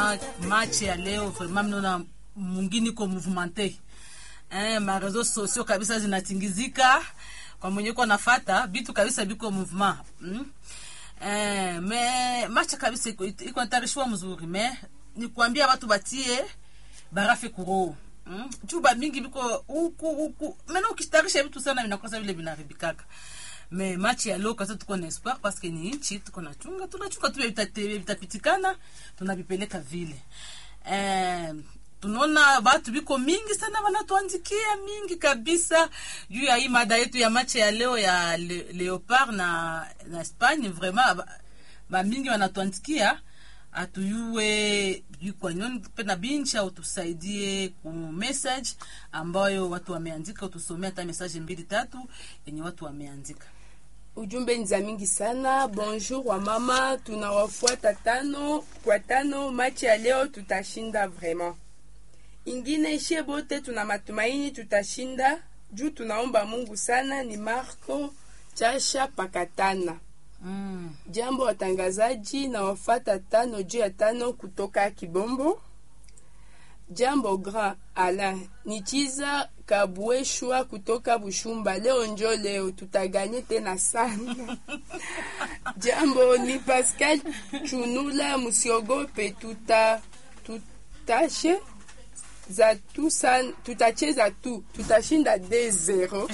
vraiment match ya leo vraiment mnaona mungini ko mouvementé eh, mareseau sociaux kabisa zinatingizika kwa mwenye ko nafata vitu kabisa biko mouvement mm? eh, me match kabisa iko iko natarishiwa mzuri me ni kuambia watu batie barafe kuro mm? juu bamingi biko huku huku mena ukitarisha vitu sana vinakosa vile vinaribikaka me machi ya leo kasa tuko na espoir parce que ni nchi tuko na chunga tunachunga tu vitate- vitapitikana tunavipeleka vile eh, tunaona watu biko mingi sana wanatuandikia mingi kabisa juu ya hii mada yetu ya machi ya leo ya le, leopard na, na Espagne vraiment ba- bamingi wanatuandikia atuyue kwanyoni pena binchi au tusaidie ku message ambayo watu wameandika utusomea hata message mbili tatu yenye watu wameandika ujumbe ni za mingi sana bonjour wa mama tunawafuata tano kwa tano machi ya leo tutashinda vraiment ingine ishie bote tuna matumaini tutashinda juu tunaomba mungu sana ni marco chasha pakatana mm. jambo watangazaji na wafata tano juu ya tano kutoka kibombo jambo grand alain ni chiza kabweshwa kutoka bushumba leo njo leo tutaganye tena sana jambo ni pascal chunula musiogope tuta tutashe za tu san, tutacheza tu tutashinda d 0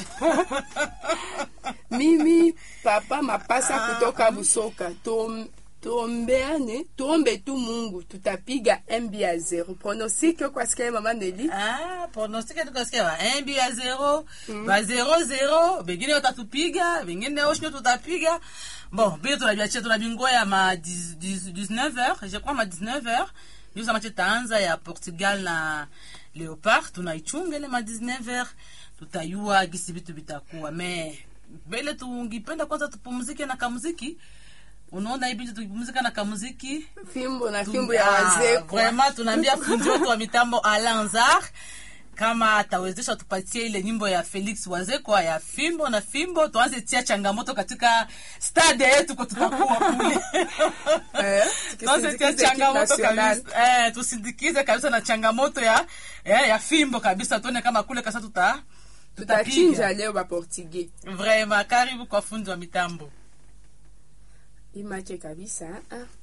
mimi papa mapasa kutoka busoka Tuom- tuombeane tuombe tu mungu tutapiga mb ya zero pronosike kwasikia mama neli Ah, pronostic tukasikia ba un but ya zero ba zero zero bengine watatupiga bengine oshinyo tutapiga bon bile tunabiachia tunabingoya ma 19h je crois ma 19h ndio sama taanza ya Portugal na Leopard tunaichunga ile ma 19h tutayua gisi vitu vitakuwa me mbele tungipenda kwanza tupumzike na kamuziki unaona hivi tupumzika na kamuziki fimbo na fimbo ya wazee kwa vraiment tunaambia fundi wetu wa mitambo alanzar kama atawezesha tupatie ile nyimbo ya felix wazekwa ya fimbo na fimbo tuanze tia changamoto katika stade yetu ko tutakuwa kule Eh, tuanze tia tukisindikize changamoto equipe nationale. kabisa eh, tusindikize kabisa na changamoto ya ya, ya fimbo kabisa tuone kama kule kasa tuta tutachinja tutapiga leo baportugais vraiment karibu kwa fundi wa mitambo imache kabisa ah.